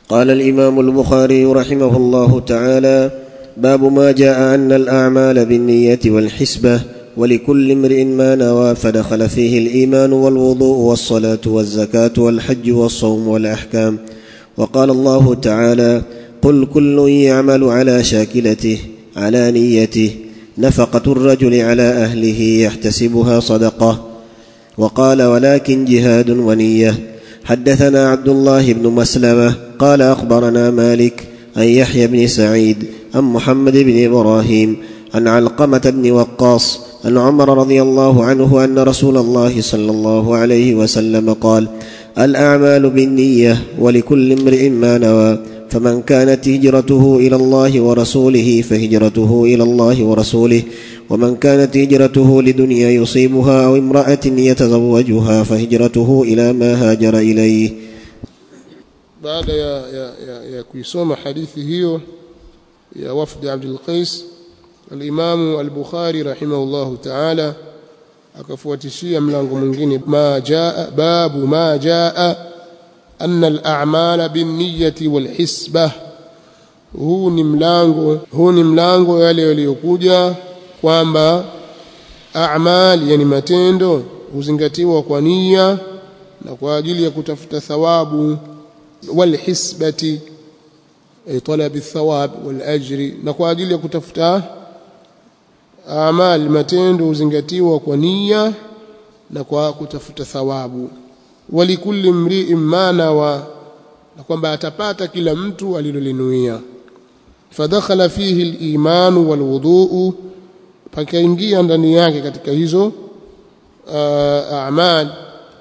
قال الامام البخاري رحمه الله تعالى باب ما جاء ان الاعمال بالنيه والحسبه ولكل امرئ ما نوى فدخل فيه الايمان والوضوء والصلاه والزكاه والحج والصوم والاحكام وقال الله تعالى قل كل يعمل على شاكلته على نيته نفقه الرجل على اهله يحتسبها صدقه وقال ولكن جهاد ونيه حدثنا عبد الله بن مسلمه قال اخبرنا مالك عن يحيى بن سعيد عن محمد بن ابراهيم عن علقمه بن وقاص عن عمر رضي الله عنه ان رسول الله صلى الله عليه وسلم قال الاعمال بالنيه ولكل امرئ ما نوى فمن كانت هجرته الى الله ورسوله فهجرته الى الله ورسوله ومن كانت هجرته لدنيا يصيبها او امراه يتزوجها فهجرته الى ما هاجر اليه baada ya, ya, ya, ya kuisoma hadithi hiyo ya wafdi Abdul Qais al-Imamu al-Bukhari rahimahullahu ta'ala akafuatishia mlango mwingine ma jaa babu ma jaa anna al-a'mala bin-niyyati wal-hisbah huu ni mlango huu ni mlango yale yaliyokuja kwamba a'mal yani matendo huzingatiwa kwa nia na kwa ajili ya kutafuta thawabu والحسبة أي طلب الثواب والأجر نكو أجل يكتفتا أعمال matendo huzingatiwa kwa nia na kwa kutafuta thawabu walikulli mri'in ma nawa na kwamba atapata kila mtu alilolinuia fadakhala fihi al-iman wal-wudu pakaingia ndani yake katika hizo a'mal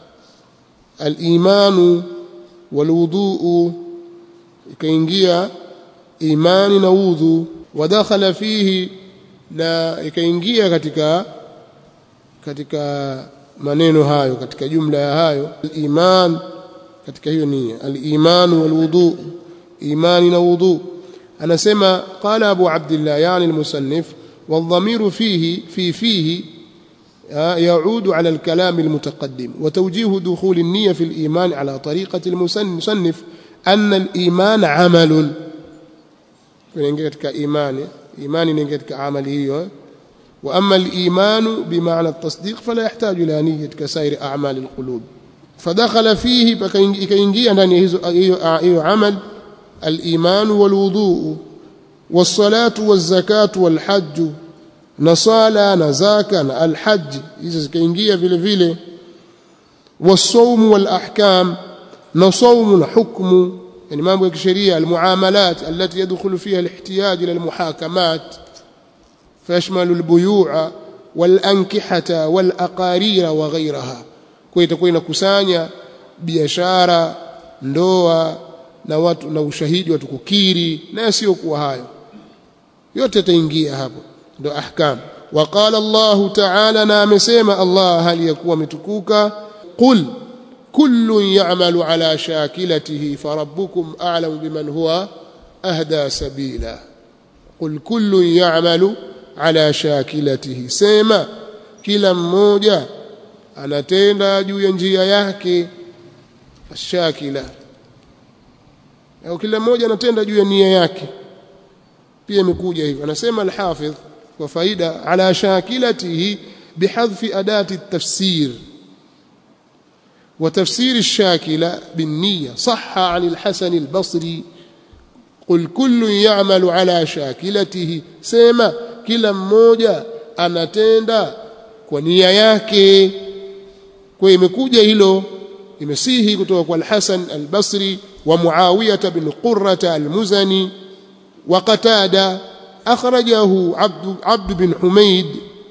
al-imanu والوضوء ikaingia imani na udhu wadakhala fihi na ikaingia katika katika maneno hayo katika jumla ya hayo iman katika hiyo nia al-iman wal-wudu imani na udhu anasema qala abu abdullah yani al-musannif والضمير فيه في فيه يعود على الكلام المتقدم وتوجيه دخول النية في الإيمان على طريقة المصنف أن الإيمان عمل كنجتك إيمان إيمان نجتك عمله وأما الإيمان بمعنى التصديق فلا يحتاج إلى نية كسائر أعمال القلوب فدخل فيه كينجي أن عمل الإيمان والوضوء والصلاة والزكاة والحج na swala na zaka na alhajj hizo zikaingia vile vile wasaumu walahkam na saumu na hukmu yani mambo ya kisheria almuamalat allati yadkhulu fiha alihtiyaj ila almuhakamat fayashmalu albuyu'a walankihata walaqarira wa ghayraha kwa itakuwa inakusanya biashara ndoa na watu na ushahidi watu kukiri na yasiyokuwa hayo yote yataingia hapo ndo ahkam وقال الله تعالى na amesema Allah hali yakuwa ametukuka qul kullu ya'malu ala shakilatihi farabbukum a'lamu biman huwa ahda sabila qul kullu ya'malu ala shakilatihi sema kila mmoja anatenda juu ya njia yake shakila au kila mmoja anatenda juu ya nia yake pia imekuja hivyo anasema al-hafidh وفائدة على شاكلته بحذف أداة التفسير وتفسير الشاكلة بالنية صح عن الحسن البصري قل كل يعمل على شاكلته سيما كلا mmoja anatenda kwa nia yake kwa imekuja hilo imesihi kutoka kwa al-Hasan al-Basri wa Muawiyah bin Qurrah al-Muzani wa Qatada أخرجه عبد, عبد بن حميد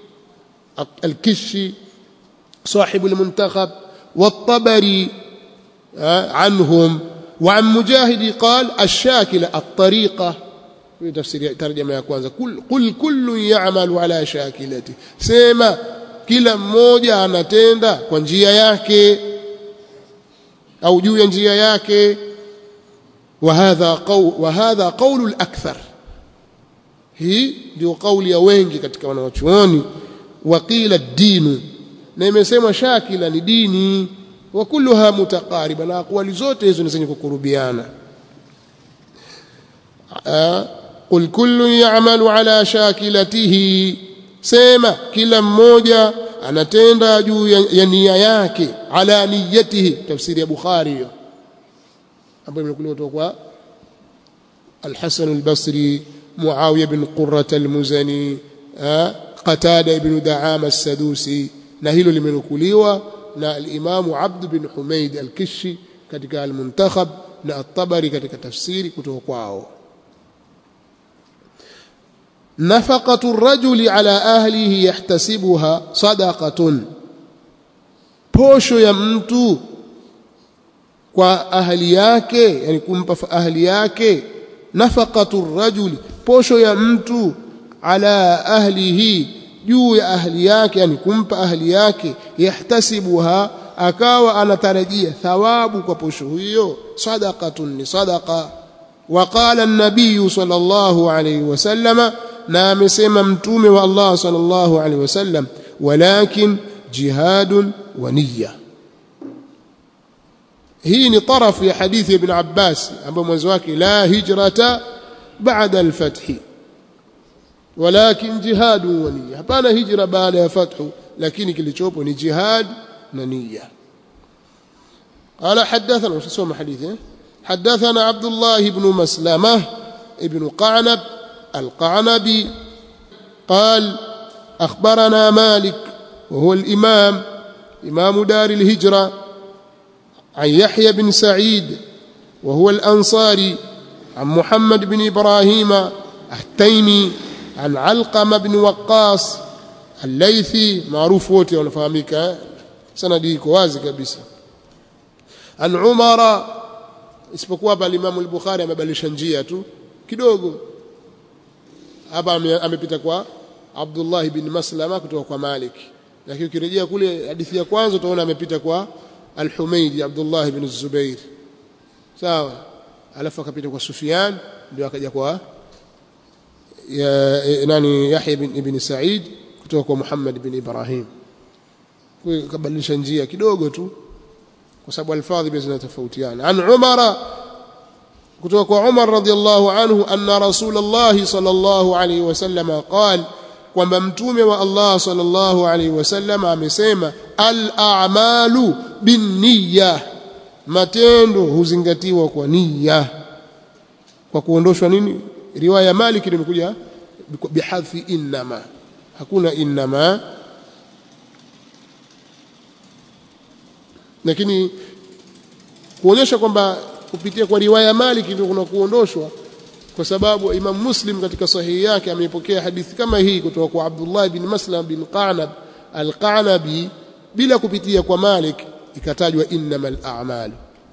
الكشي صاحب المنتخب والطبري عنهم وعن مجاهد قال الشاكلة الطريقة في تفسير ترجمة يا كwanza قل, قل كل يعمل على شاكلته سيما kila mmoja anatenda kwa njia yake au juu ya njia yake وهذا قول وهذا قول الأكثر hii ndio kauli ya wengi katika wanawachuoni waqila dinu na imesemwa shakila ni dini wa kulluha mutaqariba na aqwali zote hizo ni zenye kukurubiana qul kullun ya'malu ala shakilatihi sema kila mmoja anatenda juu ya, ya nia yake ala niyatihi tafsiri ya bukhari hiyo ambayo imekuliwa kutoka kwa al-Hasan al-Basri Muawiya bin Qurra al-Muzani Qatada ibn Da'ama as-Sadusi na hilo limenukuliwa na al-Imam Abd bin Humaid al-Kishi katika al-Muntakhab na at-Tabari katika tafsiri kutoka kwao nafaqatu ar-rajuli ala ahlihi yahtasibuha sadaqatun posho ya mtu kwa ahli yake yani kumpa ahli yake nafaqatu rajuli posho ya mtu ala ahlihi juu ya ahli yake yani kumpa ahli yake yahtasibuha akawa anatarajia thawabu kwa posho hiyo sadaqatun ni sadaqa وقال النبي صلى الله عليه وسلم na amesema mtume wa Allah sallallahu alaihi wasallam walakin jihadun wa niyya hii ni tarafu ya hadithi ibn Abbas ambayo mwanzo wake la hijrata baada al-fath walakin jihadun wa niyya hapana hijra baada ya fathu lakini kilichopo ni jihad na niyya قال حدثنا وش اسمه حديثه حدثنا عبد الله بن مسلمه ابن قعنب القعنبي قال أخبرنا مالك وهو الإمام إمام دار الهجرة عن يحيى بن سعيد وهو الأنصاري عن محمد بن إبراهيم التيمي عن علقمة بن وقاص الليثي معروف wote wanafahamika sanadi iko wazi kabisa an umara isipokuwa hapa Imam al-Bukhari amebadilisha njia tu kidogo hapa amepita kwa Abdullah bin Maslama kutoka kwa Malik lakini ukirejea kule hadithi ya kwanza utaona amepita kwa Al-Humaydi Abdullah bin Zubair sawa alafu akapita kwa Sufyan ndio akaja kwa ya, nani Yahya bin ibn Sa'id kutoka kwa Muhammad bin Ibrahim kwa kabadilisha njia kidogo tu kwa sababu alfadhi pia zinatofautiana an Umara kutoka kwa Umar radhiallahu anhu anna Rasulullah sallallahu alayhi wasallam qala kwamba mtume wa Allah sallallahu alayhi wasallam amesema al-a'malu binniyya matendo huzingatiwa kwa niyya kwa kuondoshwa nini riwaya Malik imekuja bihadfi innama hakuna innama lakini kuonyesha kwamba kupitia kwa riwaya Malik ndio kuna kuondoshwa kwa sababu Imam Muslim katika sahihi yake ameipokea hadithi kama hii kutoka kwa Abdullah bin Maslam bin Qanab al-Qanabi bila kupitia kwa Malik ikatajwa innamal a'mal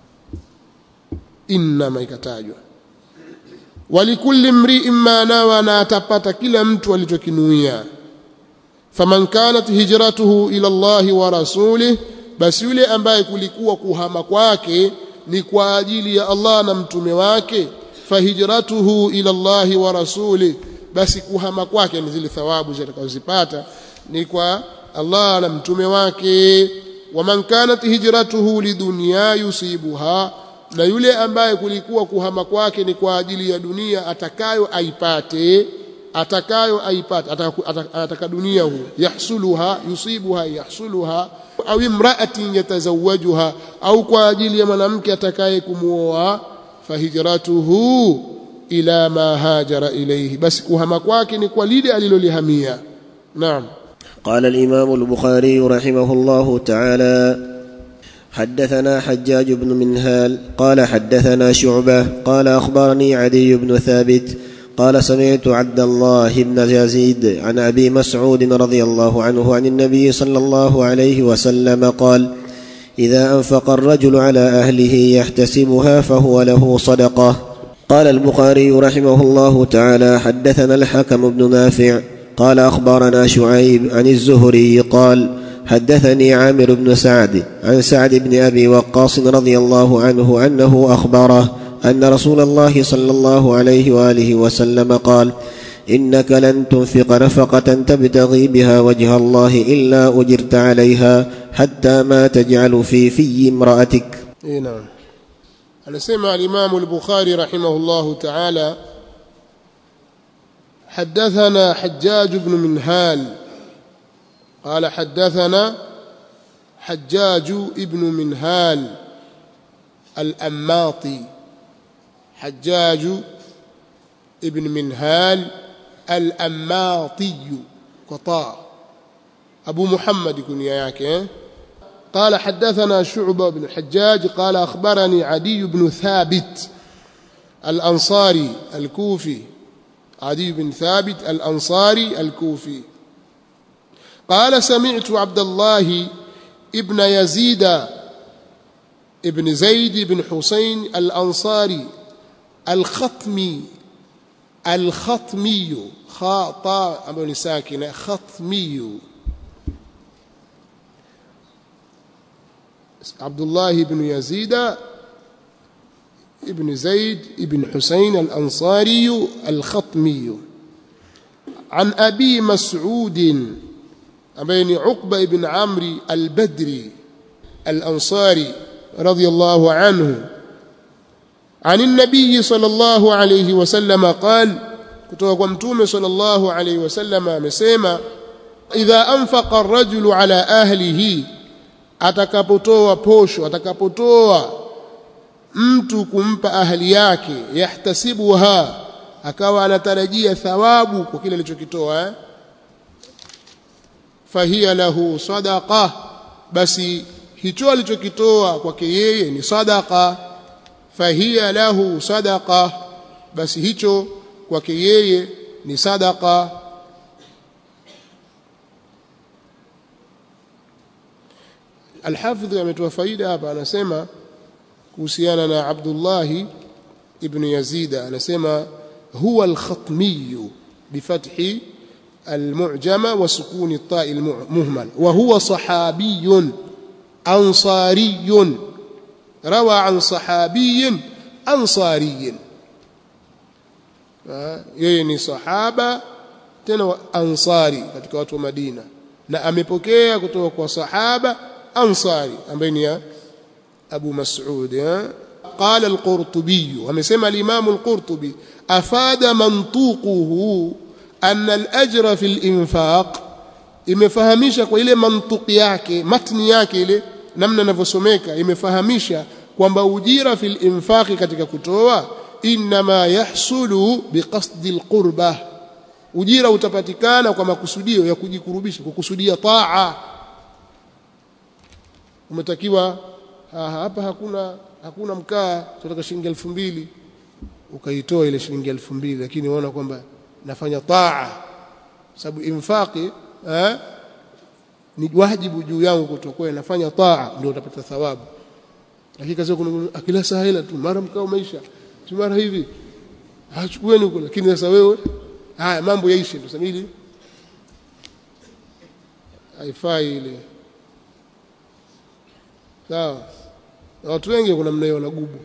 innama ikatajwa walikulli mri'in ma nawa na atapata kila mtu alichokinuia faman kanat hijratuhu ila Allah wa rasulih basi yule ambaye kulikuwa kuhama kwake ni kwa ajili ya Allah na mtume wake fahijratuhu ila Allah wa rasuli basi kuhama kwake ni zile thawabu zitakazozipata ni kwa Allah na mtume wake waman kanat hijratuhu lidunya yusibuha na yule ambaye kulikuwa kuhama kwake ni kwa ajili ya dunia atakayo aipate atakayo aipate ataka dunia hu yahsuluha yusibuha yahsuluha au imra'atin yatazawajuha au kwa ajili ya mwanamke atakaye kumuoa fahijratuhu ila ma hajara ilayhi basi kuhama kwake ni kwa lile alilolihamia naam قال الإمام البخاري رحمه الله تعالى حدثنا حجاج بن منهال قال حدثنا شعبة قال أخبرني عدي بن ثابت قال سمعت عبد الله بن يزيد عن أبي مسعود رضي الله عنه عن النبي صلى الله عليه وسلم قال إذا أنفق الرجل على أهله يحتسبها فهو له صدقة قال البخاري رحمه الله تعالى حدثنا الحكم بن نافع قال أخبرنا شعيب عن الزهري قال حدثني عامر بن سعد عن سعد بن أبي وقاص رضي الله عنه أنه أخبره أن رسول الله صلى الله عليه وآله وسلم قال إنك لن تنفق نفقة تبتغي بها وجه الله إلا أجرت عليها حتى ما تجعل في في امرأتك إيه نعم anasema alimamu al-Bukhari rahimahullahu ta'ala حدثنا حجاج بن منهال قال حدثنا حجاج ابن منهال الأماطي حجاج ابن منهال الأماطي قطاع أبو محمد كنيا yake قال حدثنا شعبة بن الحجاج قال أخبرني عدي بن ثابت الأنصاري الكوفي عدي بن ثابت الأنصاري الكوفي قال سمعت عبد الله ابن يزيد ابن زيد بن حسين الأنصاري الخطمي الخطمي خاطا أبو ساكنة خطمي عبد الله بن يزيد ابن زيد ابن حسين الأنصاري الخطمي عن أبي مسعود بين عقبة بن عمرو البدري الأنصاري رضي الله عنه عن النبي صلى الله عليه وسلم قال kutoka kwa mtume sallallahu alayhi wasallam amesema idha anfaqa ar-rajulu ala ahlihi atakapotoa posho atakapotoa mtu kumpa ahli yake yahtasibuha akawa anatarajia thawabu kwa kile alichokitoa eh? fahiya lahu sadaqa basi hicho alichokitoa kwake yeye ni sadaqa fahiya lahu sadaqa basi hicho kwake yeye ni sadaqa Alhafidh ametoa faida hapa anasema kuhusiana na Abdullah ibn Yazid anasema huwa al-khatmi bifathi المعجمة وسكون الطاء المهمل وهو صحابي أنصاري روى عن صحابي أنصاري yeye ni sahaba tena ansari katika watu wa Madina na amepokea kutoka kwa sahaba ansari ambaye ni Abu Mas'ud قال القرطبي ومسمى الإمام القرطبي أفاد منطوقه أن الأجر في الإنفاق imefahamisha kwa ile mantuki yake matni yake ile namna inavyosomeka imefahamisha kwamba ujira fil infaqi katika kutoa inma yahsulu biqasdi alqurba ujira utapatikana kwa makusudio ya kujikurubisha kukusudia taa umetakiwa hapa hakuna hakuna mkaa tunataka shilingi 2000 ukaitoa ile shilingi 2000 lakini unaona kwamba nafanya taa sababu infaqi eh, ni wajibu juu yangu kutokuwa nafanya taa ndio utapata thawabu lakini kazi kuna akila sahila tu mara mkao maisha tu mara hivi hachukueni huko lakini sasa wewe haya mambo yaishi ndio samili haifai ile sawa na watu wengi kuna mna hiyo wanagubu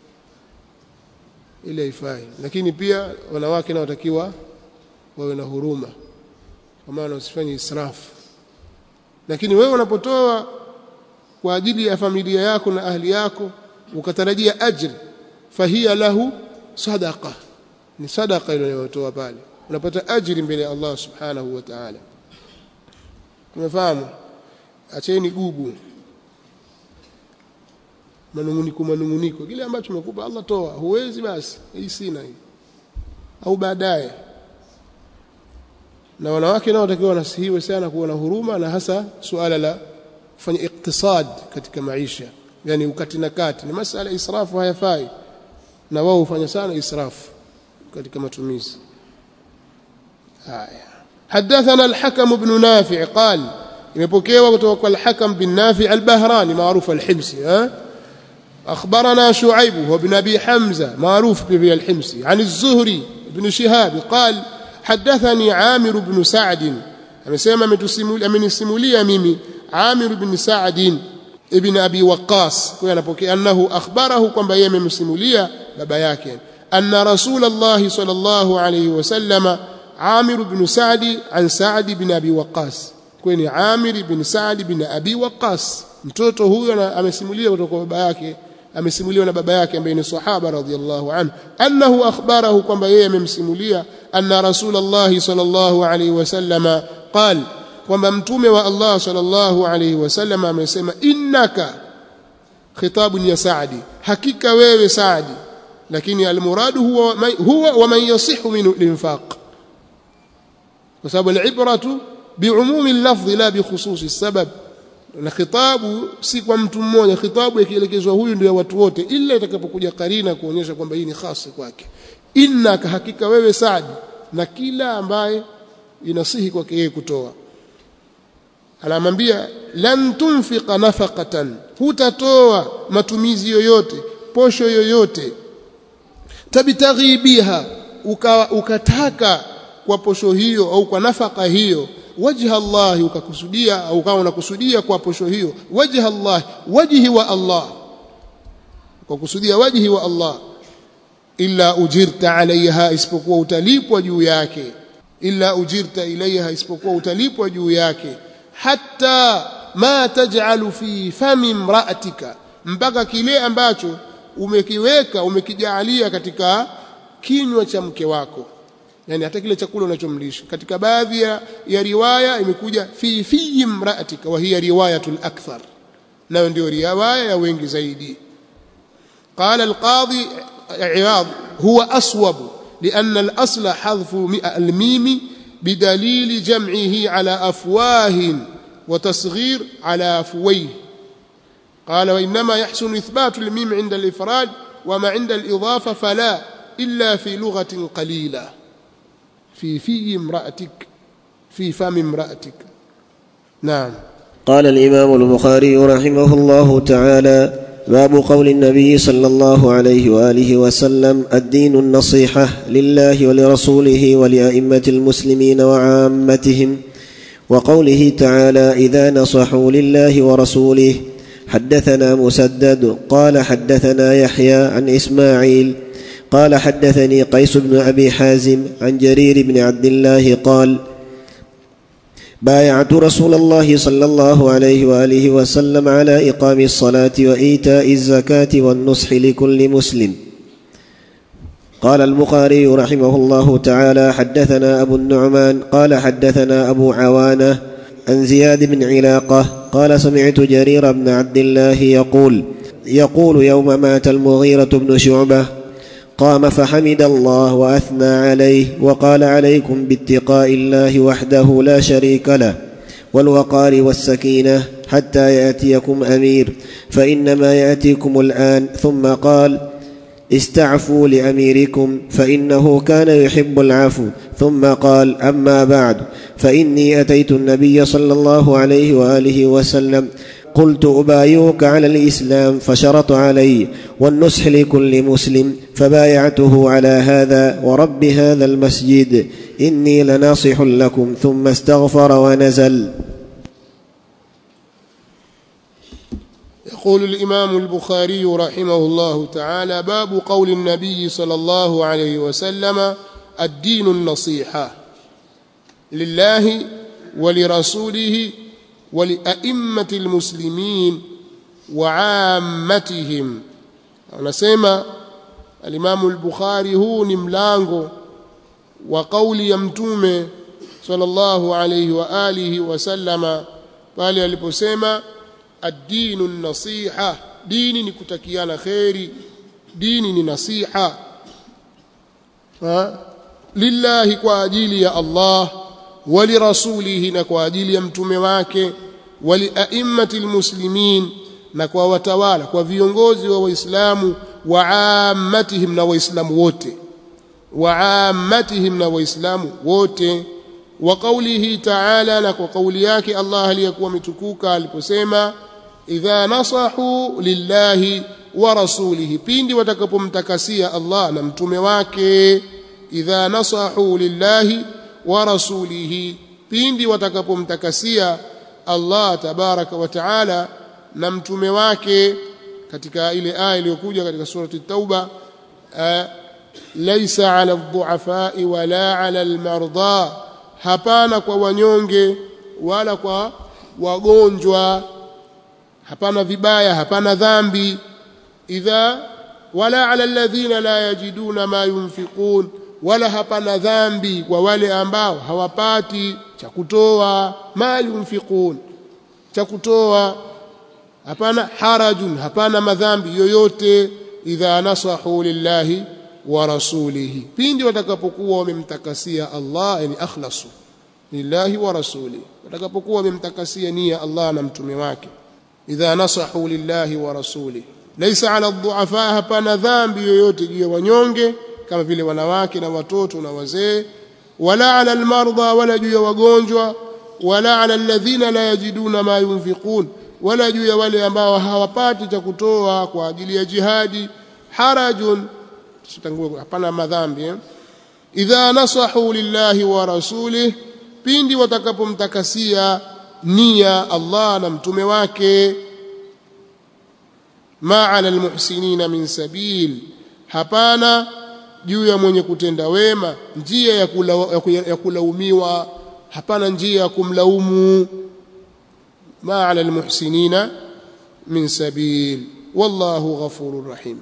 ile haifai lakini pia wanawake nao watakiwa wawe na huruma kwa maana usifanye israfu lakini wewe unapotoa kwa ajili ya familia yako na ahli yako ukatarajia ajri fahiya lahu sadaqa ni sadaqa ile unayotoa pale unapata ajri mbele ya Allah subhanahu wa ta'ala tumefahamu acheni gubu manunguniko manunguniko kile ambacho umekupa Allah toa huwezi basi hii sina hii au baadaye na wanawake nao watakiwa wanasihiwe sana kuwa na huruma na hasa suala la kufanya iktisad katika maisha yani ukati na kati ni masala israfu hayafai na wao hufanya sana israfu katika matumizi haya حدثنا الحكم بن نافع قال imepokewa kutoka kwa al-Hakam bin Nafi al-Bahrani maarufu al-Himsi ha أخبرنا شعيب وابن أبي حمزة معروف به الحمصي عن الزهري بن شهاب قال حدثني عامر بن سعد amesema amenisimulia mimi Amir ibn Sa'd ibn Abi Waqqas kwa anapokea annahu akhbarahu kwamba yeye amemsimulia baba yake anna Rasulullah sallallahu alayhi wasallama Amir ibn Sa'd an Sa'd ibn Abi Waqqas kwa ni Amir ibn Sa'd ibn Abi Waqqas mtoto huyo amesimulia kutoka kwa baba yake amesimuliwa na baba yake ambaye ni sahaba radhiyallahu anhu annahu akhbarahu kwamba yeye amemsimulia anna rasulullah sallallahu alayhi wasallama qal kwamba mtume wa Allah sallallahu alayhi wasallama amesema innaka khitabun ya Saadi hakika wewe Saadi lakini almuradu huwa huwa wa man yasihu min linfaq kwa sababu alibratu biumumi al-lafdh la bi khususi sabab na khitabu si kwa mtu mmoja khitabu ikielekezwa huyu ndio watu wote ila itakapokuja karina kuonyesha kwamba hii ni khasi kwake innaka hakika wewe Saadi na kila ambaye inasihi kwake yeye kutoa anamwambia lan tunfiqa nafaqatan hutatoa matumizi yoyote posho yoyote tabitaghi biha uka, ukataka kwa posho hiyo au kwa nafaka hiyo wajha Allah ukakusudia au ukawa unakusudia kwa posho hiyo wajha Allah wajhi wa Allah ukakusudia wajhi wa Allah illa ujirta alaiha isipokuwa utalipwa juu yake illa ujirta ilaiha isipokuwa utalipwa juu yake hatta ma taj'alu fi fami imra'atika mpaka kile ambacho umekiweka umekijaalia katika kinywa cha mke wako yani hata kile chakula unachomlisha katika baadhi ya, ya riwaya imekuja fi fi imra'atika wa hiya riwayatul akthar nayo ndio riwaya ya wengi zaidi قال القاضي عياض هو أصوب لأن الأصل حذف الميم بدليل جمعه على أفواه وتصغير على أفويه قال وإنما يحسن إثبات الميم عند الإفراد وما عند الإضافة فلا إلا في لغة قليلة في في امرأتك في فم امرأتك نعم قال الإمام البخاري رحمه الله تعالى باب قول النبي صلى الله عليه واله وسلم الدين النصيحه لله ولرسوله ولائمه المسلمين وعامتهم وقوله تعالى اذا نصحوا لله ورسوله حدثنا مسدد قال حدثنا يحيى عن اسماعيل قال حدثني قيس بن ابي حازم عن جرير بن عبد الله قال بايعت رسول الله صلى الله عليه واله وسلم على اقام الصلاه وايتاء الزكاه والنصح لكل مسلم قال البخاري رحمه الله تعالى حدثنا ابو النعمان قال حدثنا ابو عوانه عن زياد بن علاقه قال سمعت جرير بن عبد الله يقول يقول يوم مات المغيره بن شعبه قام فحمد الله واثنى عليه وقال عليكم باتقاء الله وحده لا شريك له والوقار والسكينه حتى ياتيكم امير فانما ياتيكم الان ثم قال استعفوا لاميركم فانه كان يحب العفو ثم قال اما بعد فاني اتيت النبي صلى الله عليه واله وسلم قلت أبايعك على الإسلام فشرط علي والنصح لكل مسلم فبايعته على هذا ورب هذا المسجد إني لناصح لكم ثم استغفر ونزل يقول الإمام البخاري رحمه الله تعالى باب قول النبي صلى الله عليه وسلم الدين النصيحة لله ولرسوله ولأئمة المسلمين وعامتهم anasema alimamu al-Bukhari huu ni mlango wa kauli ya mtume sallallahu alayhi wa alihi wasallama pale aliposema ad-dinu nasiha dini ni kutakiana kheri dini ni nasiha ha? lillahi kwa ajili ya Allah walirasulihi na kwa ajili ya mtume wake waliaimmati lmuslimin na kwa watawala kwa viongozi wa waislamu waammatihim na waislamu wote waammatihim na waislamu wote wa qaulihi taala na kwa kauli yake Allah aliyekuwa ametukuka aliposema idha nasahu lillahi wa rasulihi pindi watakapomtakasia Allah na mtume wake idha nasahu lillahi wa rasulihi pindi watakapomtakasia Allah tabaraka wa taala na mtume wake katika ile aya iliyokuja katika surati tauba laisa ala dhuafai wala ala almarda hapana kwa wanyonge wala kwa wagonjwa hapana vibaya hapana dhambi idha wala ala alladhina la yajiduna ma yunfiqun wala hapana dhambi kwa wale ambao hawapati cha kutoa ma yunfiqun cha kutoa hapana harajun hapana madhambi yoyote idha nasahu lillahi wa rasulihi pindi watakapokuwa wamemtakasia Allah yani akhlasu lillahi wa rasulihi watakapokuwa wamemtakasia nia Allah na mtume wake idha nasahu lillahi wa rasulihi laysa ala dhuafa hapana dhambi yoyote juu ya wanyonge kama vile wanawake na watoto na wazee wala ala almarda wala juu ya wagonjwa wala ala alladhina la yajiduna ma yunfiqun wala juu ya wale ambao hawapati cha kutoa kwa ajili ya jihadi harajun sitangue hapana madhambi eh? idha nasahu lillahi wa rasulih pindi watakapomtakasia nia Allah na mtume wake ma ala almuhsinina min sabil hapana juu ya mwenye kutenda wema njia ya, kula, ya kulaumiwa hapana njia ya kumlaumu ma ala almuhsinina min sabil wallahu ghafurur rahim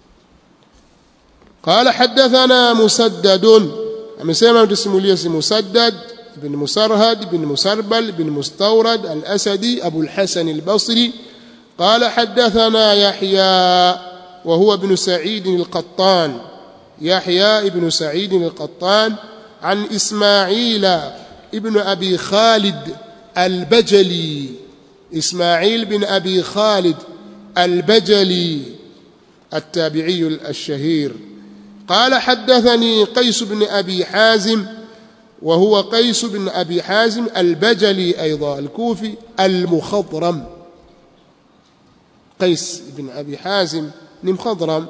قال حدثنا مسدد amesema mtusimulia si musaddad ibn musarhad ibn musarbal ibn mustawrad al-asadi abu al-hasan al-basri قال حدثنا يحيى وهو ابن سعيد القطان يحيى ابن سعيد القطان عن إسماعيل ابن أبي خالد البجلي إسماعيل بن أبي خالد البجلي التابعي الشهير قال حدثني قيس بن أبي حازم وهو قيس بن أبي حازم البجلي أيضا الكوفي المخضرم قيس بن أبي حازم مخضرم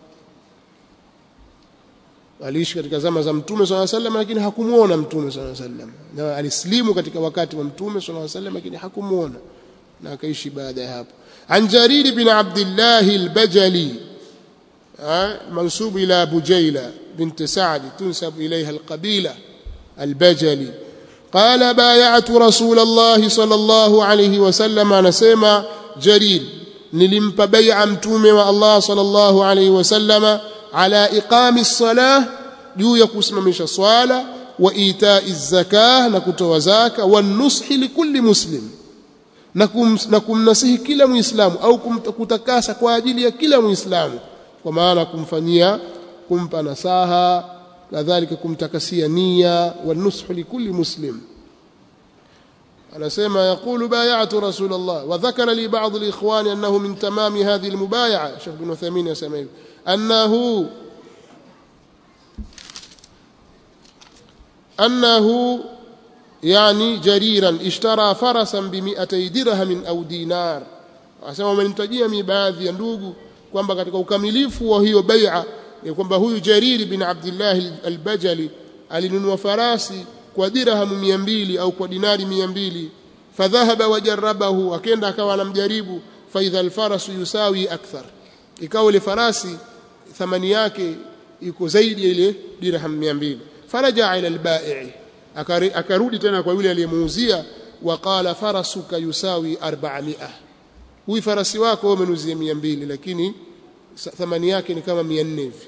aliishi katika zama za mtume swalla sallam lakini hakumuona mtume swalla sallam na alislimu katika wakati wa mtume swalla sallam lakini hakumuona na akaishi baada ya hapo an jarir bin abdullah al-bajali منسوب إلى بجيلة بنت سعد تنسب إليها القبيلة البجلي قال بايعت رسول الله صلى الله عليه وسلم نسمع جرير nilimpa bai'a mtume wa Allah sallallahu alayhi wasallam ala iqami as-salah juu ya kusimamisha swala wa ita'i zakah na kutoa zaka wa nushi likulli muslim na, kum, na kumnasihi kila muislamu au kutakasa kwa ajili ya kila muislamu kwa maana kumfanyia kumpa nasaha kadhalika kumtakasia nia wa nushi likulli muslim anasema yaqulu bay'atu rasulullah wa dhakara li ba'd al-ikhwan annahu min tamam hadhihi al-mubay'a Sheikh bin Uthaymeen yasema hivi annahu annahu yani jariran ishtara farasan bi 200 dirham au dinar anasema wamenitajia mi baadhi ya ndugu kwamba katika ukamilifu wa hiyo bai'a ni kwamba huyu Jarir bin Abdullah al-Bajali alinunua farasi kwa dirhamu mia mbili au kwa dinari mia mbili fadhahaba wajarabahu akenda akawa anamjaribu faidha alfarasu yusawi akthar ikawa ile farasi thamani yake iko zaidi ya ile dirham mia mbili faraja ila albai akarudi tena kwa yule aliyemuuzia waqala farasuka yusawi 400 huyu farasi wako umenuzia mia mbili lakini thamani yake ni kama 400 hivi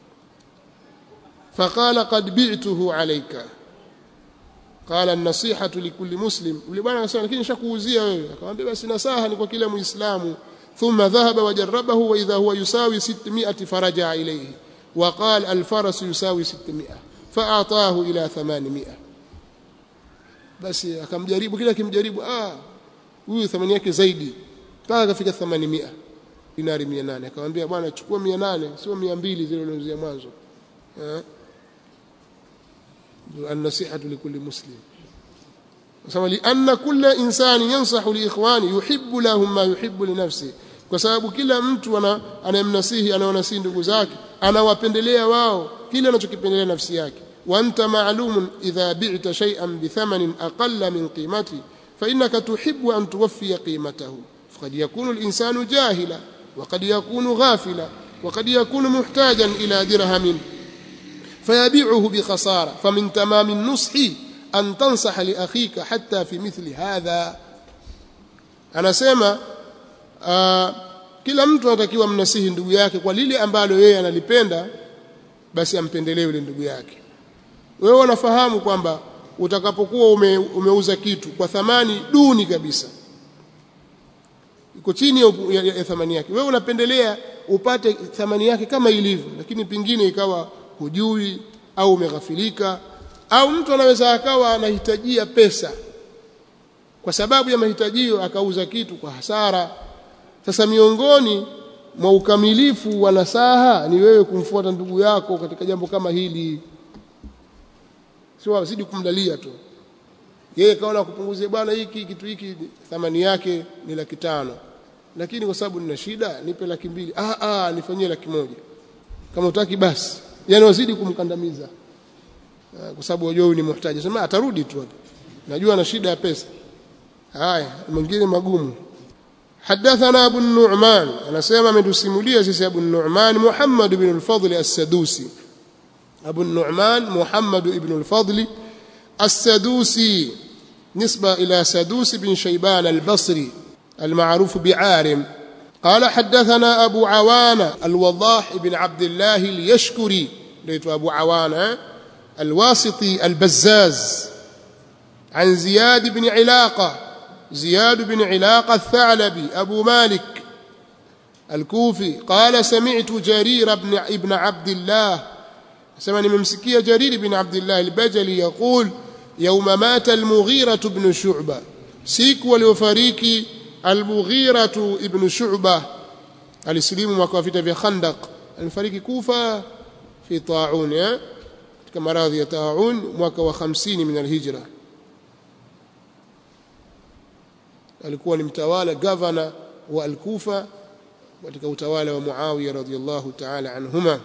faqala qad bi'tuhu alayka qala an-nasihatu likulli muslim yule bwana akasema lakini nishakuuzia wewe akamwambia basi nasaha ni kwa kila muislamu thumma dhahaba wajarabahu wa idha huwa yusawi 600 faraja ilayhi wa qala al-faras yusawi 600 fa'atahu ila 800 basi akamjaribu kila kimjaribu ah huyu thamani yake zaidi mpaka akafika 800 dinari 800 akamwambia bwana chukua 800 sio 200 zile ulizozia mwanzo eh النصيحة لكل مسلم كما لأن كل إنسان ينصح لإخوانه يحب لهم ما يحب لنفسه kwa sababu kila mtu ana anayemnasihi anawanasihi ndugu zake anawapendelea wao kile anachokipendelea nafsi yake wa anta ma'lumun idha bi'ta shay'an bi thamanin aqalla min qimati fa innaka tuhibbu an tuwaffiya qimatahu faqad yakunu al-insanu jahila wa qad yakunu ghafila wa qad yakunu muhtajan ila dirhamin فيبيعه بخسارة فمن تمام النصح أن تنصح لأخيك حتى في مثل هذا أنا سيما kila mtu anatakiwa mnasihi ndugu yake kwa lile ambalo yeye analipenda basi ampendelee yule ndugu yake wewe unafahamu kwamba utakapokuwa ume, umeuza kitu kwa thamani duni kabisa iko chini ya, ya, ya thamani yake wewe unapendelea upate thamani yake kama ilivyo lakini pingine ikawa hujui au umeghafilika au mtu anaweza akawa anahitajia pesa kwa sababu ya mahitajio akauza kitu kwa hasara sasa miongoni mwa ukamilifu wa nasaha ni wewe kumfuata ndugu yako katika jambo kama hili sio wazidi kumdalia tu yeye kaona kupunguzie bwana hiki kitu hiki thamani yake ni laki tano lakini kwa sababu nina shida nipe laki mbili ah ah nifanyie laki moja kama utaki basi yani wazidi kumkandamiza kwa sababu wajua huyu ni muhtaji sema atarudi tu hapa najua ana shida ya pesa haya mwingine magumu حدثنا أبو النعمان أنا سيما من تسمولية سيسي أبو النعمان محمد بن الفضل السدوسي أبو النعمان محمد بن الفضل السدوسي نسبة إلى سدوس بن شيبان البصري المعروف بعارم قال حدثنا أبو عوانة الوضاح بن عبد الله اليشكري ليت أبو عوانة الواسطي البزاز عن زياد بن علاقة زياد بن علاقة الثعلبي أبو مالك الكوفي قال سمعت جرير بن ابن عبد الله سمعني ممسكية جرير بن عبد الله البجلي يقول يوم مات المغيرة بن شعبة سيك وليفريك المغيرة ابن شعبة alisilimu mwaka wa vita vya Khandaq alifariki Kufa fi taun katika maradhi ya taun mwaka wa 50 min alhijra alikuwa ni mtawala governor wa al-Kufa katika utawala wa Muawiya radhiyallahu ta'ala anhuma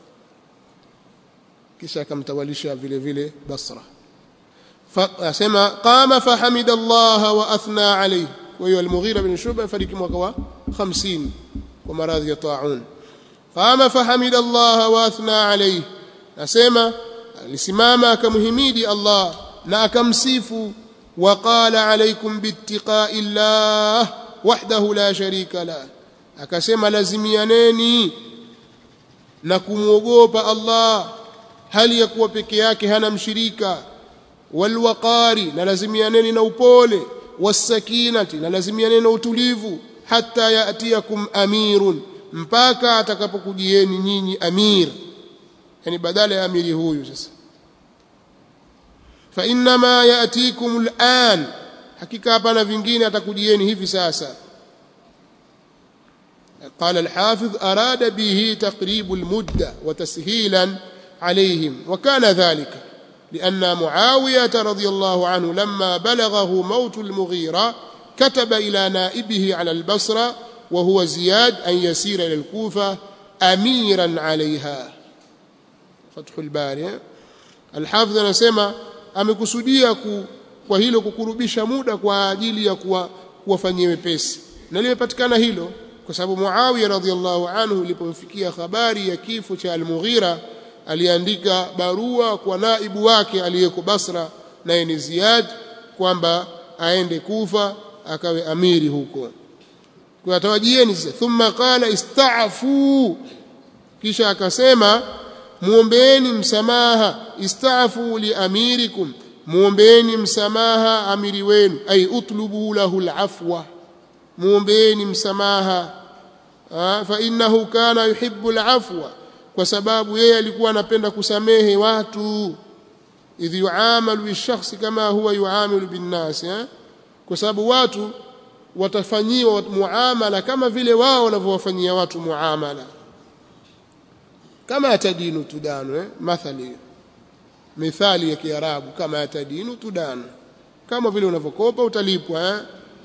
kisha akamtawalisha vile vile Basra asema qama fahamida Allah wa athna alayhi kwa hiyo al-Mughira bin Shuba fariki mwaka wa 50 kwa maradhi ya taun qama fahamida Allah wa athna alayhi asema alisimama akamhimidi Allah na akamsifu وقال عليكم باتقاء الله وحده لا شريك له akasema lazimianeni na kumwogopa Allah hali ya kuwa peke yake hana mshirika walwaqari na lazimianeni na upole wasakinati na lazimianeni na utulivu hata yaatiyakum amirun mpaka atakapokujieni nyinyi amir yani badala ya amiri huyu sasa fa inma yatikum al'an hakika hapana vingine atakujieni hivi sasa قال الحافظ أراد به تقريب المدة وتسهيلا عليهم وكان ذلك لأن معاوية رضي الله عنه لما بلغه موت المغيرة كتب إلى نائبه على البصرة وهو زياد أن يسير إلى الكوفة أميرا عليها فتح الباري الحافظ anasema amekusudia ku, kwa hilo kukurubisha muda kwa ajili ya kuwafanyia wepesi na limepatikana hilo kwa sababu Muawiya radhiallahu anhu ilipomfikia habari ya kifo cha Al-Mughira aliandika barua kwa naibu wake aliyeko Basra naye ni Ziyad kwamba aende Kufa akawe amiri huko kwa tawajieni sasa thumma qala ista'fu kisha akasema muombeeni msamaha ista'fu li amirikum muombeeni msamaha amiri wenu ay utlubu lahu al-afwa muombeeni msamaha fa innahu kana yuhibbu al-afwa kwa sababu yeye alikuwa anapenda kusamehe watu idh yuamalu bishakhsi kama huwa yuamilu binnas kwa sababu watu watafanyiwa muamala kama vile wao wanavyowafanyia watu muamala kama atadinu tudanu eh? mathali mithali ya kiarabu kama atadinu tudanu kama vile unavyokopa utalipwa eh?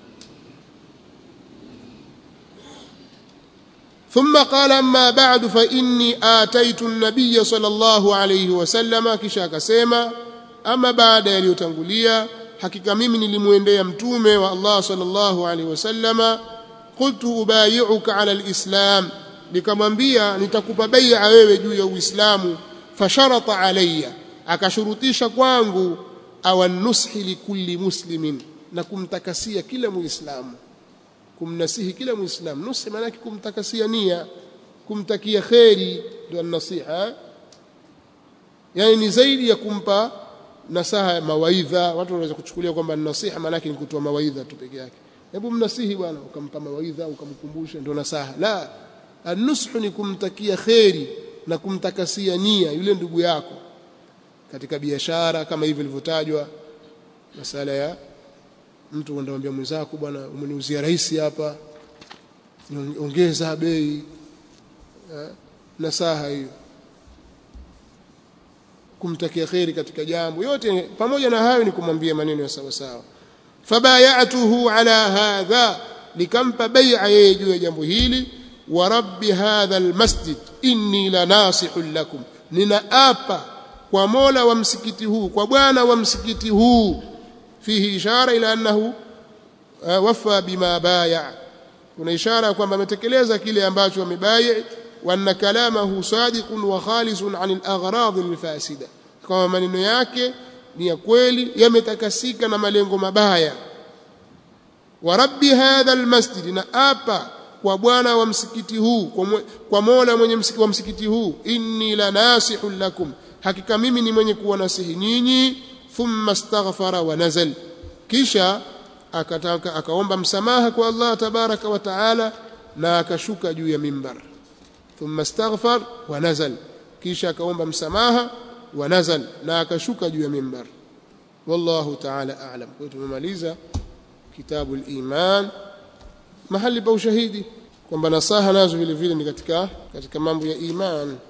ثم قال أما بعد فإني آتيت النبي صلى الله عليه وسلم kisha akasema ama baada yaliyotangulia hakika mimi nilimuendea mtume wa Allah sallallahu alaihi wasallama qultu ubayi'uka ala alislam nikamwambia nitakupa bai'a wewe juu ya uislamu fasharata alayya akashurutisha kwangu awan nushi likulli muslimin na kumtakasia kila muislamu kumnasihi kila muislamu nusi maana yake kumtakasia nia kumtakia kheri ndio nasiha yani ni zaidi ya kumpa nasaha ya mawaidha watu wanaweza kuchukulia kwamba nasiha maana yake ni kutoa mawaidha tu peke yake hebu mnasihi bwana ukampa mawaidha ukamkumbusha ndio nasaha la anushu ni kumtakia kheri na kumtakasia nia yule ndugu yako katika biashara kama hivi ilivyotajwa masala ya mtu kwenda mwenzako bwana umeniuzia rahisi hapa ongeza bei nasaha hiyo kumtakia kheri katika jambo yote pamoja na hayo ni kumwambia maneno ya sawa sawa fabayatuhu ala hadha nikampa bai'a yeye juu ya jambo hili wa rabbi hadha almasjid inni lanasihun lakum ninaapa kwa mola wa msikiti huu kwa bwana wa msikiti huu fihi ishara ila annahu wafa bima baya kuna ishara kwamba ametekeleza kile ambacho amebai wa anna kalamahu sadiqun wa khalisun an al-aghrad al-fasida kama maneno yake ni ya kweli yametakasika na malengo mabaya wa rabbi hadha al-masjid na apa kwa bwana wa msikiti huu kwa mola mwenye msikiti wa msikiti huu inni lanasihun lakum hakika mimi ni mwenye kuwa nasihi nyinyi thumma astaghfara wa nazal kisha akataka akaomba msamaha kwa Allah tabaraka wa taala na akashuka juu ya mimbar thumma astaghfar wa nazal kisha akaomba msamaha wa nazal na akashuka juu ya mimbar wallahu taala a'lam kwa tumemaliza kitabu al-iman mahali pa ushahidi kwamba nasaha nazo vile vile ni katika katika mambo ya iman